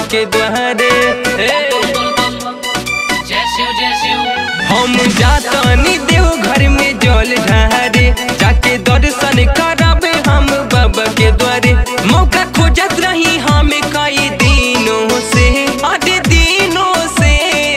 के द्वारे ए, जय शिव जय शिव हम जातनी देव घर में जल ढारे जाके दर्शन करबे हम बाबा के द्वारे मौका खोजत रही हम कई दिनों से आधे दिनों से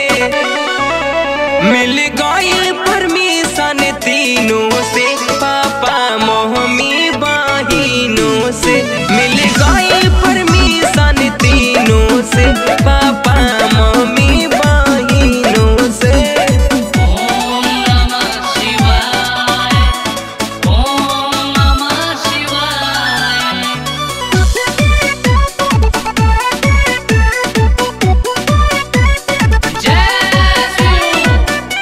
मिल गई परमिशन तीनों से पापा मम्मी बहिनों से मिल गई परमिशन तीनों से पापा मम्मी बहिनों से ओम नमः शिवाय ओम नमः शिवाय जय शिव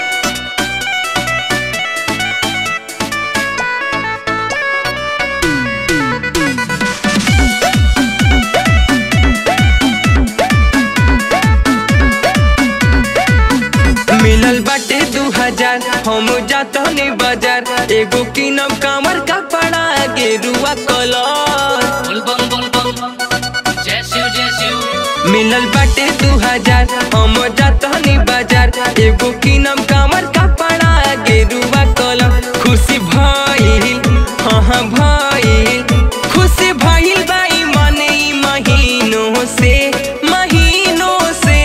मिलल बाटे दू हजार हम जातनी बाजार एगो किनम कामर कपड़ा गेरुआ कलर बोल बम बोल बम जय शिव जय शिव मिलल बाटे दू हजार हम जातनी बाजार एगो किनम कामर कपड़ा गेरुआ कलर खुशी भइल हाँ हाँ भइल खुशी भइल बाई मने ई महीनों से महीनों से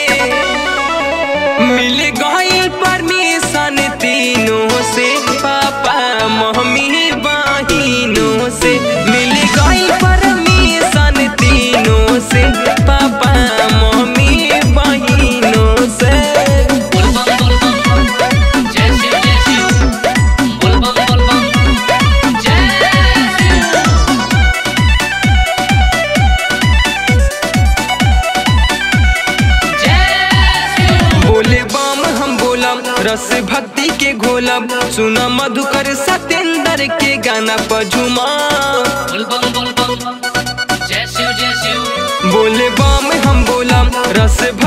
मिल गई परमिशन तीनों से पापा मम्मी बहिनों से मिल गई परमिशन तीनों से पापा मम्मी बहिनों से बोल बम बोल बम जय शिव जय शिव बोल बम बोल बम जय शिव जय शिव बोले बम हम बोलम रस भक्ति के घोलम सुना मधुकर सतेंद्र के गाना पर झुमा बोल बम बोल बम जय शिव जय शिव बोले बम हम बोलम रस